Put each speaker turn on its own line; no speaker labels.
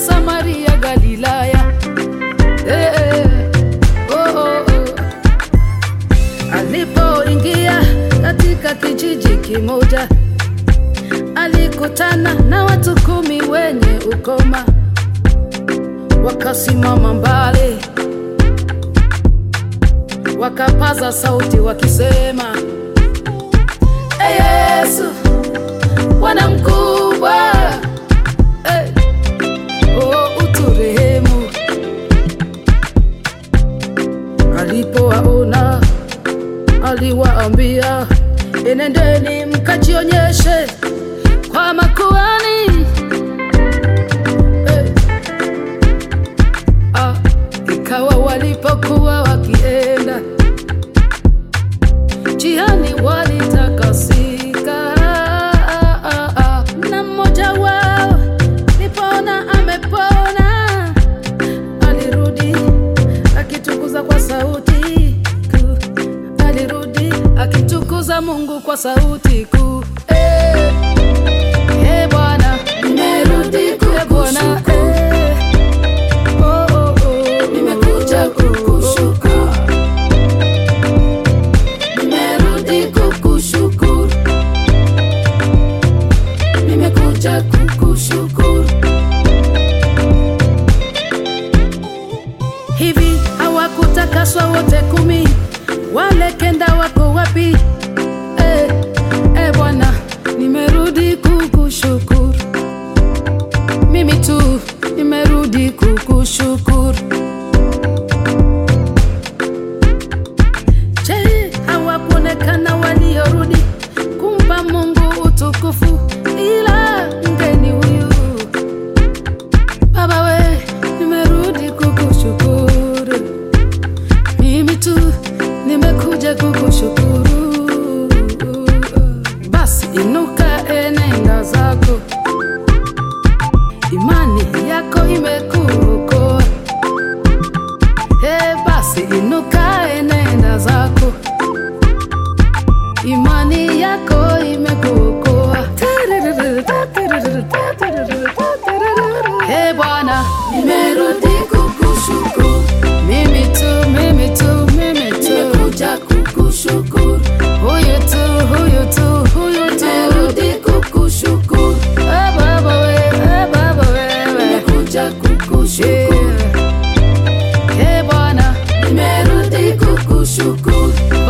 Samaria, Galilaya. Eh, eh, oh, oh, oh. Alipoingia katika kijiji kimoja, alikutana na watu kumi wenye ukoma, wakasimama mbali, wakapaza sauti wakisema, "Ee Yesu, Bwana mkubwa, eh, oh, uturehemu." Alipowaona aliwaambia, enendeni mkajionyeshe kwa makuhani. Eh, ah, ikawa walipokuwa wakienda njiani walitakasika, ah, ah, ah, na mmoja wao nipona amepona alirudi akitukuza kwa sauti kuu, alirudi akitukuza Mungu kwa sauti kuu. Eh, eh, Bwana, nimerudi eh, Bwana, eh, oh, oh, oh,
Nimekuja kukushukuru. Nimerudi kukushukuru. Nimekuja kukushukuru.
Hivi hawakutakaswa wote kumi? Wale kenda wako wapi? Eh, eh Bwana, nimerudi kukushukuru. Mimi tu nimerudi kukushukuru. Je, hawakuonekana waliorudi kumpa Mungu utukufu ila mgeni huyu Baba we, nimerudi kukushukuru. Mimi tu nimekuja kukushukuru. Basi inuka, enenda zako, imani yako imekuokoa. Hey, basi inuka, enenda zako, imani yako imekuokoa. Hey, Bwana,
Nimerudi kukushukuru.
mimi tu, mimi tu, mimi tu,
Nimekuja kukushukuru.
huyu tu, huyu tu, huyu tu.
Nimerudi kukushukuru.
Eh, Baba we, eh, Baba wewe.
Nimekuja kukushukuru.
Yeah. Eh, Bwana,
Nimerudi kukushukuru.